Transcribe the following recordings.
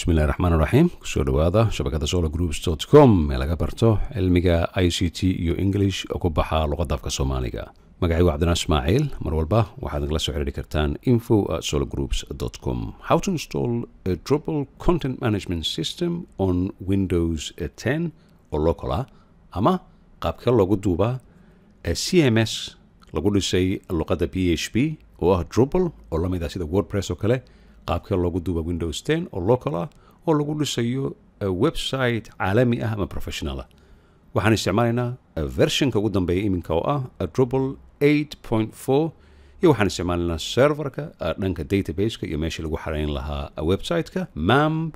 bismillahi raxmaan raxiim kusoo dhawaada shabakada solo groups com ee laga barto cilmiga i c t iyo english oo ku baxa luqadda afka soomaaliga magacaygu cabdinaa ismaaciil mar walba waxaad nagala soo xiriiri kartaan info at solo groups com how to install a drupal content management system on windows 10 oo local ah ama qaabka loogu duubaa c m s lagu dhisay luqadda p h p oo ah drupal oo la mid ah sida wordpress oo kale qaabka loogu duuba windows 10 oo local ah oo lagu dhisayo website caalami ah ama professional ah waxaan isticmaalaynaa versionka ugu dambeeya iminka oo ah drupal 8.4 iyo waxaan isticmaalaynaa serverka dhanka databaseka iyo meeshii lagu xarayn lahaa websiteka mamb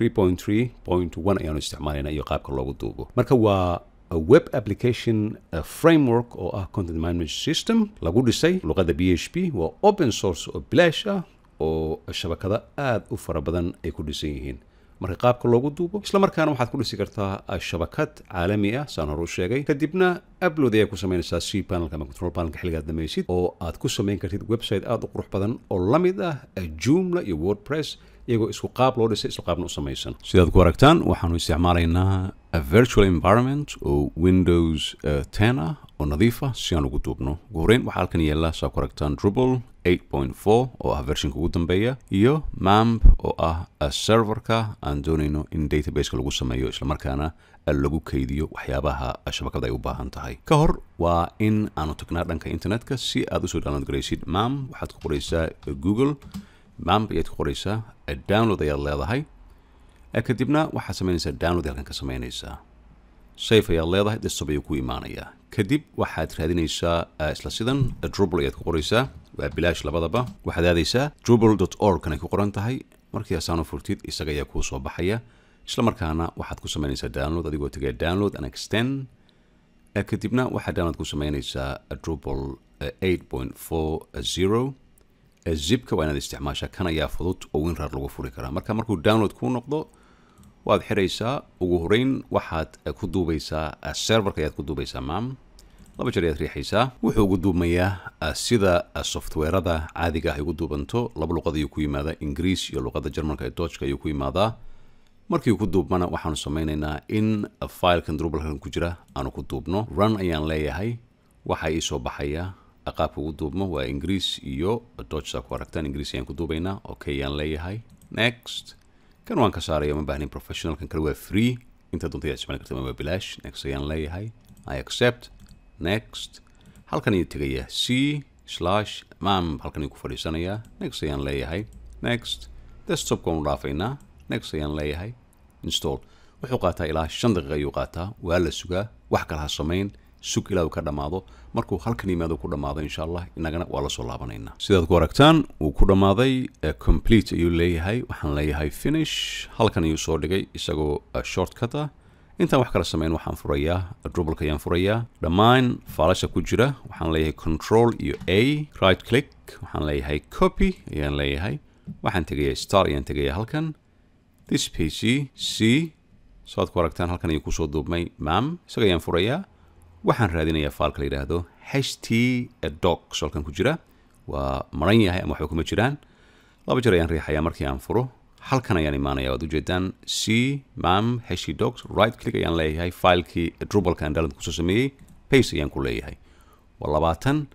3.3.1 ayaanu isticmaalaynaa iyo qaabka loogu duubo marka waa web application framework oo ah content management system lagu dhisay luqadda b h p waa open source oo bilaash ah oo shabakado aada u fara badan ay ku dhisan yihiin marka qaabka loogu duubo isla markaana waxaad ku dhisi kartaa shabakad caalami ah saan hore u sheegay kadibna upload ayaa ku samaynaysaa c panelka ama control panelka xilligaad dhamaysid oo aad ku samayn kartid website aada u qurux badan oo la mid ah joomla iyo wordpress iyagoo isku qaab loo dhisay isla qaabna u samaysan sidaad ku aragtaan waxaanu isticmaalaynaa virtual environment oo windows 10 ah oo nadiif ah si aan ugu duubno ugu horeyn waxaa halkan yaalla saa ku aragtaan drupal 8.4 oo ah versionka ugu dambeeya iyo mamb oo ah serverka aan doonayno in databaseka lagu sameeyo islamarkaana lagu kaydiyo waxyaabaha shabakada ay u baahan tahay ka hor waa in aanu tagnaa dhanka internetka si aad usoo download garaysid mamb waxaad ku qoraysaa google mamb ayaad ku qoraysaa download ayaad leedahay kadibna waxaad samaynaysaa download halkan ka samaynaysaa safe ayaad leedahay desktop ayuu ku imaanayaa kadib waxaad raadinaysaa isla sidan drupal ayaad ku qoraysaa waa bilaash labadaba waxaad aadaysaa drupal org kanay ku qoran tahay markii asaanu furtid isaga ayaa kuu soo baxaya isla markaana waxaad ku samaynaysaa download adigoo tegaya download and extend kadibna waxaad download ku samaynaysaa drupal 8.40 zipka waa inaad isticmaashaa kan ayaa fudud oo winrar lagu furi karaa marka markuu download kuu noqdo waad xiraysaa ugu horeyn waxaad ku duubaysaa serverka ayaad ku duubaysaa mam laba jeer ayaad riixaysaa wuxuu ugu duubmayaa sida softwarada caadiga ah ay ugu duubanto laba luqad ayuu ku yimaadaa ingiriis iyo luqadda jarmalka ee dojka ayuu ku yimaadaa markii uu ku duubmana waxaanu samaynaynaa in filekan drubalkan ku jira aanu ku duubno run ayaan leeyahay waxaa ii soo baxaya qaabka ugu duubmo waa ingiriis iyo dojsa ku aragtaan ingiriis ayaan ku duubaynaa okay ayaan leeyahay next kan waan ka saaraya ma baahnin professional kan kale waa free inta doonta ayaad isticmaali karta waa bilaash next ayaan leeyahay i accept next halkan ayuu tegaya c slash mam halkan ayuu ku fadhiisanayaa next ayaan leeyahay next desktopka waanu dhaafaynaa next ayaan leeyahay install wuxuu qaataa ilaa shan daqiiqa ayuu qaataa waa la sugaa wax kale ha samayn sug ilaa uu ka dhammaado markuu halkan yimaado ku dhammaado insha allah inagana waa la soo laabanaynaa sidaad ku aragtaan wuu ku dhammaaday complete ayuu leeyahay waxaan leeyahay finish halkan ayuu soo dhigay isagoo shortcut ah intaan wax kala samayn waxaan furayaa drubalka ayaan furayaa dhammaan faalasha ku jira waxaan leeyahay control iyo a right click waxaan leeyahay copy ayaan leeyahay waxaan tegaya star ayaan tegaya halkan this pc c saad ku aragtaan halkan ayuu kusoo duubmay mam isaga ayaan furayaa waxaan raadinayaa faalka la yidhaahdo h t docs halkan ku jira waa maran yahay ama waxba kuma jiraan laba jeer ayaan riixayaa markii aan furo halkan ayaan imaanaya waad ujeedaan c mam h t docs right click ayaan leeyahay filekii drubalka aan download kusoo sameeyey pace ayaan ku leeyahay waa labaatan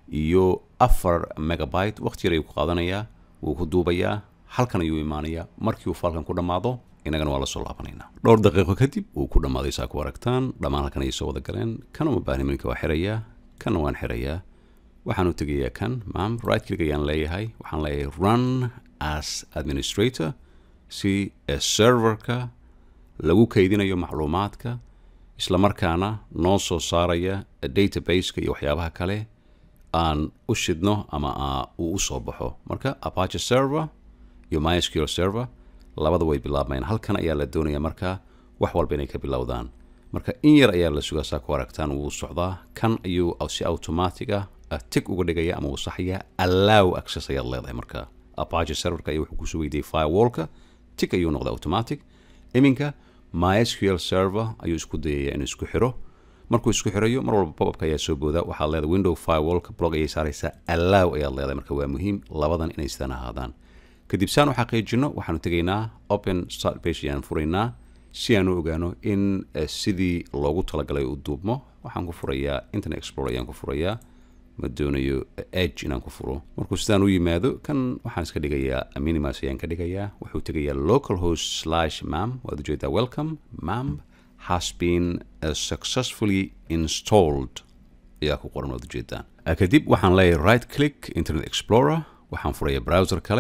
iyo afar megabyte waqti yar ayuu ku qaadanayaa wuu ku duubayaa halkan ayuu imaanayaa markii uu faalkan ku dhammaado inagana waa la soo laabanaynaa dhowr daqiiqo kadib wuu ku dhammaaday saa ku aragtaan dhammaan halkan ayay soo wada galeen kana uma baahni minka waa xirayaa kana waan xirayaa waxaan u tegayaa kan mam right click ayaan leeyahay waxaan leeyahay run as administrator si serverka lagu kaydinayo macluumaadka isla markaana noo soo saaraya databaseka iyo waxyaabaha kale aan u shidno ama uu u soo baxo marka apache server iyo mysql server labada way bilaabmayaan halkan ayaa la doonaya marka wax walba inay ka bilowdaan marka in yar ayaa la sugaa saa ku aragtaan wuu socdaa kan ayuu si automatic ah tig uga dhigaya ama uu saxaya allow access ayaad leedahay marka apache serverka ayaa wuxuu kusoo weydiiyey firewallka tig ayuu noqday automatic iminka mysql server ayuu isku dayaya inuu isku xiro markuu isku xirayo mar walba popupka ayaa soo booda waxaad leedahay window firewallka blog ayay saaraysaa allow ayaad leedahay marka waa muhiim labadan inay sidaan ahaadaan kadib saan u xaqiijino waxaanu tegaynaa open start page ayaan furaynaa si aan u ogaano in sidii loogu talagalay u duubmo waxaan ku furayaa internet explorer ayaan ku furayaa ma doonayo edge inaan ku furo markuu sidaan u yimaado kan waxaan iska dhigayaa minimas ayaan ka dhigayaa wuxuu tegayaa local host slash mam waad ujeedaa welcome mam has been uh, successfully installed ayaa ku qoran waad ujeedaan kadib waxaan leeyahay right click internet explorer waxaan furayaa browser kale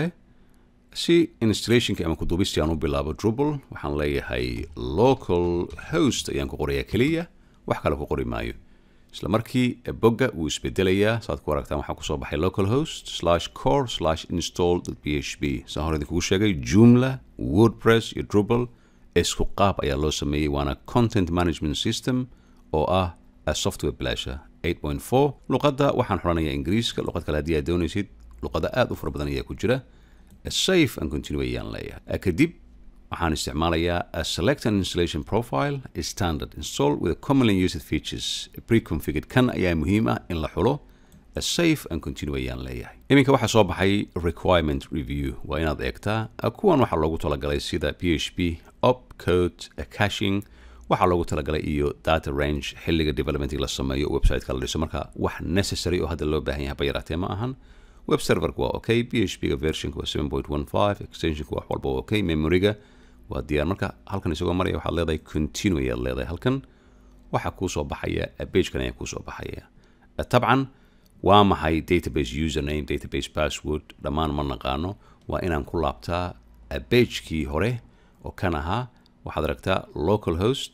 si installationka ama kuduubistii aan u bilaabo drupal waxaan leeyahay local host ayaan ku qorayaa keliya wax kale ku qori maayo isla markii bogga wuu isbedelayaa saad ku aragtaan waxaa kusoo baxay local host slash core slash install p h p saan hore idinkugu sheegay joomla wordpress iyo drupal isku qaab ayaa loo sameeyey waana content management system oo ah software blasha 8.4 luqadda waxaan xoranayaa ingiriiska luqad kale haddii aad doonaysid luqada aad u fara badan ayaa ku jira safe and continue ayaan leeyahay kadib waxaan isticmaalayaa select an installation profile standard install with a commonly used features pre-configured kan ayaa muhiim ah in la xulo safe and continue ayaan leeyahay iminka waxaa soo baxay requirement review waa inaad eegtaa kuwan waxaa loogu talagalay sida p h p op code caching waxaa loogu talagalay iyo data range xilliga developmentig la sameeyo websiteka la dhiso marka wax necessary oo hadda loo baahan yahay bayaraatee ma ahan web serverka waa okay p h p ga versionka waa 7.15 extensionka wax walba waa okay memoryga waa diyaar marka halkan isagoo maraya waxaad leedahay continue ayaad leedahay halkan waxaa kuu soo baxaya pagekan ayaa kuu soo baxaya tabcan waa maxay database username database password dhammaan ma naqaano waa inaan ku laabtaa pagekii hore oo kan ahaa waxaad aragtaa local host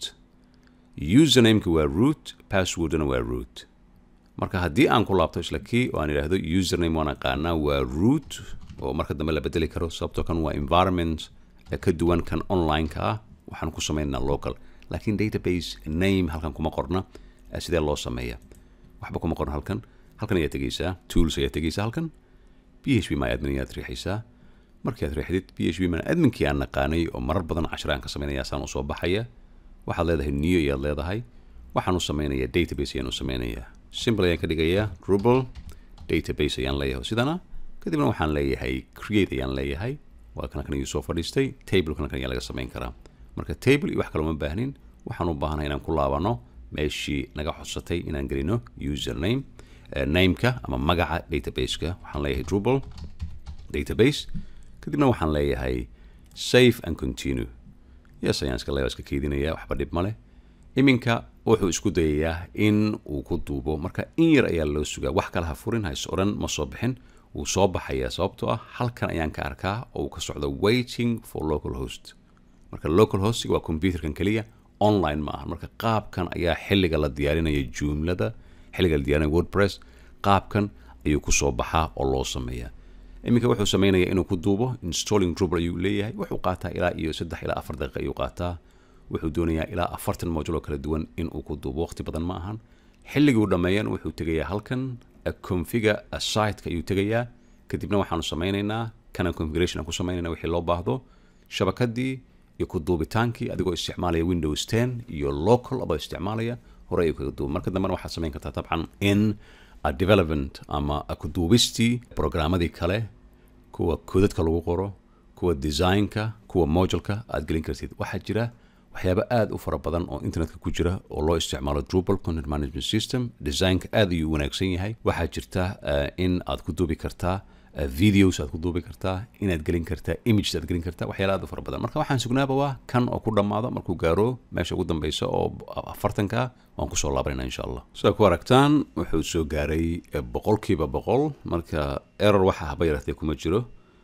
usernameka waa root passwordna waa root marka haddii aan ku laabto isla kii oo aan idhaahdo username waan aqaanaa waa root oo marka dambe la bedeli karo sababtoo kan waa environment ka duwan kan online-ka ah waxaan ku sameynaa local laakiin database name halkan kuma qorna sidee loo sameeya waxba kuma qorna halkan halkan ayaad tegeysaa tools ayaad tegeysaa halkan p h p my admin ayaad riixaysaa markii aad riixdid p h p my adminkii aan naqaanay oo marar badan cashiraan ka sameynaya saan usoo baxaya waxaad leedahay new ayaad leedahay waxaan u sameynayaa database ayaan u sameynayaa simple ayaan ka dhigayaa drupal database ayaan leeyahay sidana kadibna waxaan leeyahay create ayaan leeyahay waa kana kan iyu soo fadhiistay table kana kan ayaa laga samayn karaa marka table iyo wax kale uma baahnin waxaan u baahanahay inaan ku laabano meeshii naga xodsatay inaan gelino username nameka ama magaca databaseka waxaan leeyahay drupal database kadibna waxaan leeyahay safe and continue yes ayaan iska leeyahay iska keydinaya waxba dhib ma leh iminka wuxuu isku dayayaa in uu ku duubo marka in yar ayaa loo sugaa wax kale ha furin ha is odhan ma soo bixin wuu soo baxayaa sababtoo ah halkan ayaan ka arkaa oo uu ka socdo waiting for local host marka local hostiga waa computerkan keliya online ma aha marka qaabkan ayaa xilliga la diyaarinaya jumlada xilliga la diyaarinaya wordpress qaabkan ayuu kusoo baxaa oo loo sameeyaa iminka wuxuu sameynaya inuu ku duubo installing drupal ayuu leeyahay wuxuu qaataa ilaa iyo saddex ilaa afar daqiiqa ayuu qaataa wuxuu doonayaa ilaa afartan module oo kala duwan inuu ku duubo waqti badan ma ahan xilliguu dhammeeyan wuxuu tegayaa halkan configa siteka ayuu tegayaa kadibna waxaanu sameynaynaa kana configuration aan ku sameynayna wixii loo baahdo shabakadii iyo ku duubitaankii adigoo isticmaalaya windows ten iyo local adoo isticmaalaya hore ayuu kaga duuba marka dambena waxaad samayn kartaa tabcan in development ama ku duubistii programmadii kale kuwa koodadka lagu qoro kuwa designka kuwa moduleka aad gelin kartid waxaa jira waxyaaba aada u fara badan oo internetka ku jira oo loo isticmaalo drupal content management system designka aad ayuu wanaagsan yahay waxaa jirta in aad ku duubi kartaa videos aad ku duubi kartaa inaad gelin kartaa images aad gelin kartaa waxyaala aad u fara badan marka waxaan sugnaaba waa kan oo ku dhammaado markuu gaaro meesha ugu dambeysa oo afartanka waan kusoo laabanayna insha allah sidaa ku aragtaan wuxuu soo gaaray boqolkiiba boqol marka error waxa haba yaraatee kuma jiro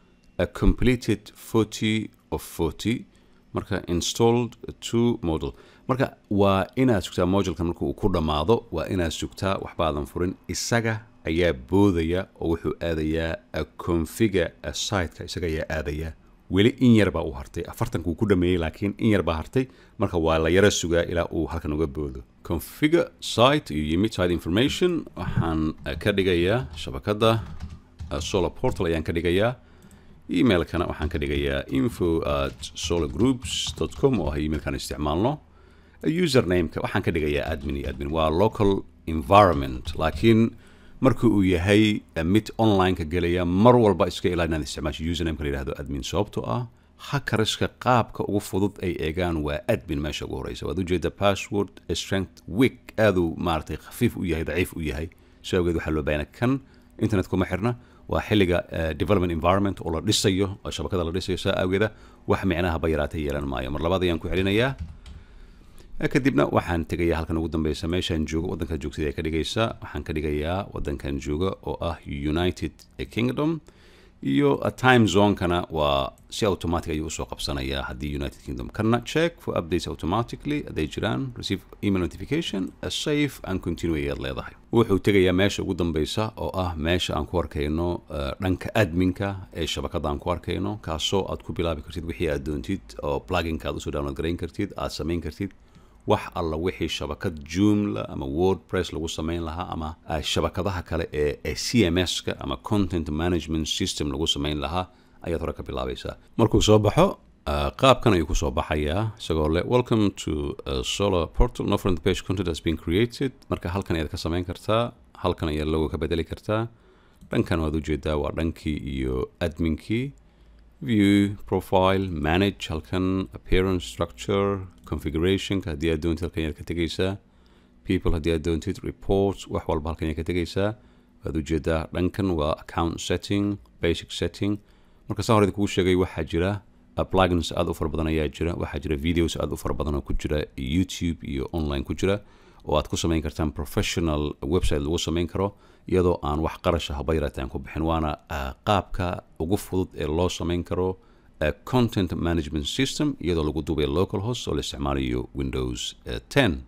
completed forty of forty marka installed to model marka waa inaad sugtaa modulkan marka uu ku dhammaado waa inaad sugtaa waxbaadan furin isaga ayaa boodaya oo wuxuu aadayaa configa siteka isaga ayaa aadaya weli in yar baa u hartay afartanka uu ku dhameeyey laakiin in yar baa hartay marka waa la yara sugaa ilaa uu halkan uga boodo configa site iyo yimid site information waxaan ka dhigayaa shabakadda solar portal ayaan ka dhigayaa emailkana waxaan ka dhigayaa info at solargroups com oo ah emailkan isticmaalno usernameka waxaan ka dhigayaa admin iyo admin waa local environment laakiin marka uu yahay mid online-ka gelaya mar walba iska ilaa inaad isticmaasho usernameka la yihahdo admin sababtoo ah hackeriska qaabka ugu fudud ay eegaan waa admin meesha ugu horeysa waad ujeeda password strength week aaduu maaragtay khafiif u yahay daciif u yahay si awgeed waxaa loo baahana kan internet kuma xirna waa xilliga development environment oo la dhisayo oo shabakada la dhisayo saa awgeeda wax micnahaba yaraatay yeelan maayo mar labaad ayaan ku celinayaa kadibna waxaan tegayaa halkan ugu dambeysa meeshaan joogo waddankaad joogtid ee ka dhigaysa waxaan ka dhigayaa waddankan jooga oo ah united kingdom iyo time zonekana waa si automatic ayuu usoo qabsanayaa haddii united kingdom kana check for updates automatically hadday jiraan receive email notification safe and continue ayaad leedahay wuxuu tegayaa meesha ugu dambeysa oo ah meesha aan ku arkayno dhanka adminka ee shabakada aan ku arkayno kaasoo aad ku bilaabi kartid wixii aad doontid oo pluginka aad usoo download garayn kartid aad samayn kartid wax alla wixii shabakad joomla ama wordpress lagu samayn lahaa ama shabakadaha kale ee c m s-ka ama content management system lagu samayn lahaa ayaad hore ka bilaabaysaa markuu soo baxo qaabkan ayuu kusoo baxayaa isagoo le welcome to solar portal no front page content has been created marka halkan ayaad ka samayn kartaa halkan ayaad logo ka bedeli kartaa dhankan waad ujeedaa waa dhankii iyo adminkii view profile manage halkan appearance structure configurationka haddii aad doontid halkan ayaad ka tegaysaa people haddii aad doontid reports wax walba halkan ayaad ka tegaysaa waad ujeedaa dhankan waa account setting basic setting marka saa horeda kugu sheegay waxaa jira plugins aad u fara badan ayaa jira waxaa jira videos aad u fara badan oo ku jira youtube iyo online ku jira oo aad ku samayn kartaan professional website lagu samayn karo iyadoo aan wax qarasha haba yaraataan ku bixin waana qaabka ugu fudud ee loo samayn karo content management system iyadoo lagu duubay local host oo la isticmaalayo windows 10